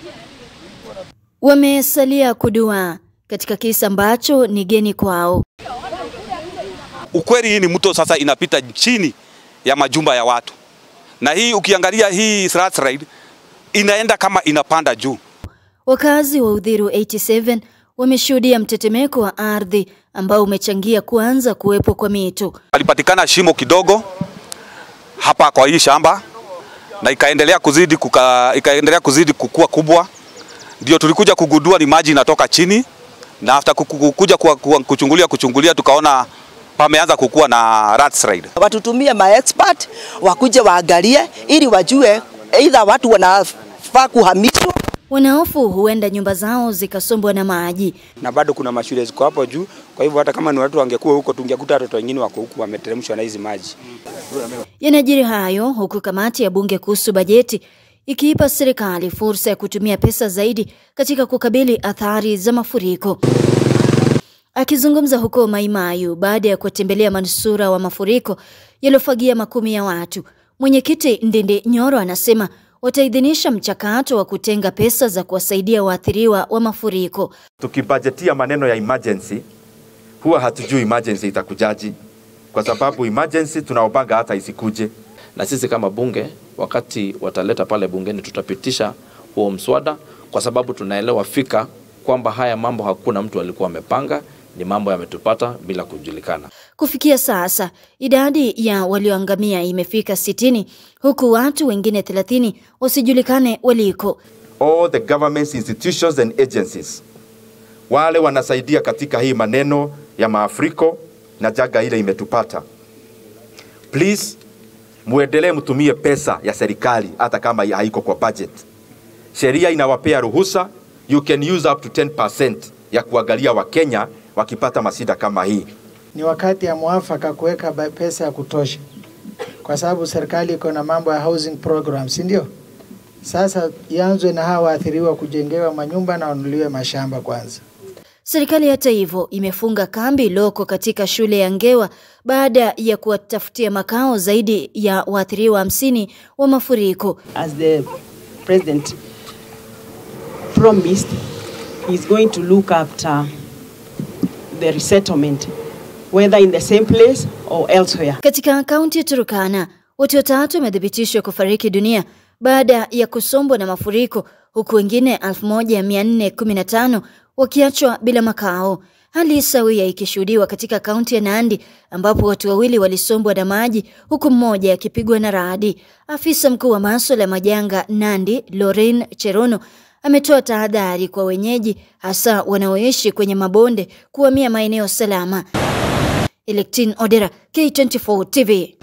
Wamesalia kuduaa katika kisa ambacho ni geni kwao. Ukweli hii ni mto sasa inapita chini ya majumba ya watu, na hii ukiangalia hii Slats Ride inaenda kama inapanda juu. Wakazi wa Uthiru 87 wameshuhudia mtetemeko wa ardhi ambao umechangia kuanza kuwepo kwa mito. Alipatikana shimo kidogo hapa kwa hii shamba na ikaendelea kuzidi, kuka, ikaendelea kuzidi kukua kubwa, ndio tulikuja kugundua ni maji inatoka chini, na after kukuja kuchungulia kuchungulia tukaona pameanza kukua na Rats Ride. Watutumie ma expert wakuje waangalie ili wajue aidha watu wanafaa kuhamishwa Wanahofu huenda nyumba zao zikasombwa na maji. na bado kuna mashule ziko hapo juu. Kwa hivyo hata kama ni watu wangekuwa huko, tungekuta watoto wengine wako huku wameteremshwa na hizi maji. Yanajiri hayo huku kamati ya bunge kuhusu bajeti ikiipa serikali fursa ya kutumia pesa zaidi katika kukabili athari za mafuriko. Akizungumza huko Maimayu baada ya kuwatembelea manusura wa mafuriko yaliyofagia makumi ya watu, mwenyekiti Ndindi Nyoro anasema wataidhinisha mchakato wa kutenga pesa za kuwasaidia waathiriwa wa mafuriko. Tukibajetia maneno ya emergency, huwa hatujui emergency itakujaji, kwa sababu emergency tunaopanga hata isikuje. na sisi kama bunge wakati wataleta pale bungeni tutapitisha huo mswada, kwa sababu tunaelewa fika kwamba haya mambo hakuna mtu alikuwa amepanga, ni mambo yametupata bila kujulikana. Kufikia sasa idadi ya walioangamia imefika sitini huku watu wengine 30 wasijulikane waliko. All the governments, institutions and agencies, wale wanasaidia katika hii maneno ya maafuriko na jaga ile imetupata, please muendelee mtumie pesa ya serikali hata kama haiko kwa budget. Sheria inawapea ruhusa, you can use up to 10% ya kuangalia Wakenya wakipata masida kama hii. ni wakati ya mwafaka kuweka ba- pesa ya kutosha, kwa sababu serikali iko na mambo ya housing program, si ndio? Sasa ianzwe na hawa waathiriwa kujengewa manyumba na wanunuliwe mashamba kwanza. Serikali hata hivyo imefunga kambi loko katika shule ya Ngewa baada ya kuwatafutia makao zaidi ya waathiriwa hamsini wa mafuriko. as the president promised, he's going to look after the resettlement, whether in the same place or elsewhere. Katika kaunti ya Turkana, watu watatu wamethibitishwa kufariki dunia baada ya kusombwa na mafuriko huku wengine 1415 wakiachwa bila makao. Hali sawia ikishuhudiwa katika kaunti ya Nandi ambapo watu wawili walisombwa na maji huku mmoja akipigwa na radi. Afisa mkuu wa masuala ya majanga Nandi, Lorraine Cherono, ametoa tahadhari kwa wenyeji hasa wanaoishi kwenye mabonde kuhamia maeneo salama. Electine Odera, K24 TV.